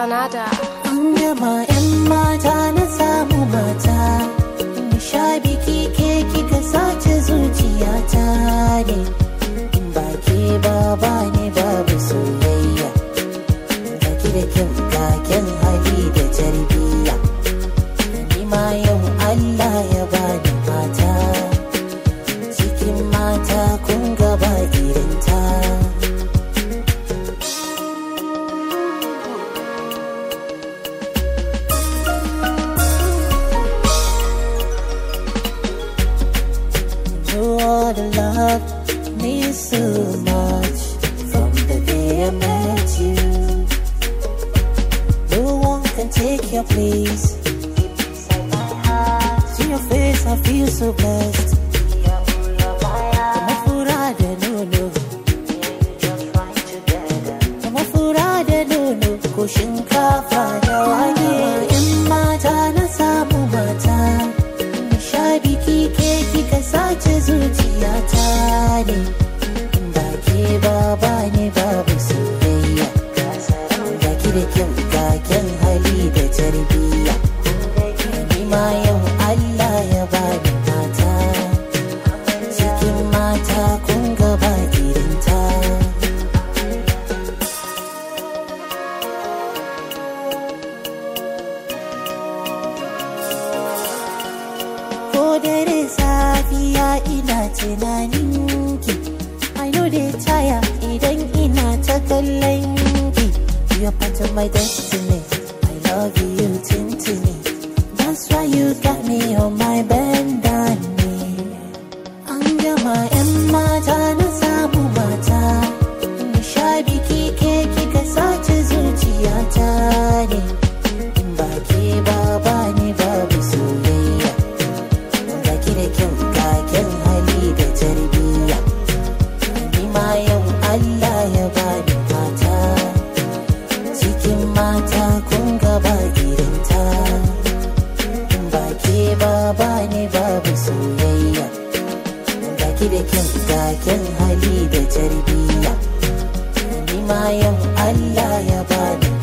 Granada. An gama 'yan mata na samu mata Mu sha biki ke kika sace zuciyata ne Ba ke ba ba ne babu soyayya Gaki da kyau gaken hali da tarbiyya Ni ma yau Allah ya bani mata Cikin mata kun gaba irinta You are the love me so much from the day I met you. No one can take your place. See your face, I feel so blessed. Kama fura da nono, kama fura da nono, ko shinkafa da wake. In mata na samu mata. sha biki ke kika sace zuciyata ne ba ke ba ba ne babu soyayya ga ki da kyau ga kyan hali da tarbiyya ni ma yau Allah ya bani mata cikin mata kun gaba irinta ko dare safiya ina tunanin ki I know they tire idan ina ta kallon ki You're part of my destiny I love you tintini That's why you got me on my bendani An gama 'yan mata na samu mata Sha biki ke kika sace zuciyata ne Ba ke ba ba ne babu soyayya Gaki da kyau gaken hali da tarbiyya Ni ma yau Allah ya bani mata Cikin mata kun gaba irinta Ba ke ba ba ne babu soyayya Gaki da kyau gaken hali da tarbiyya Ni ma yau Allah ya bani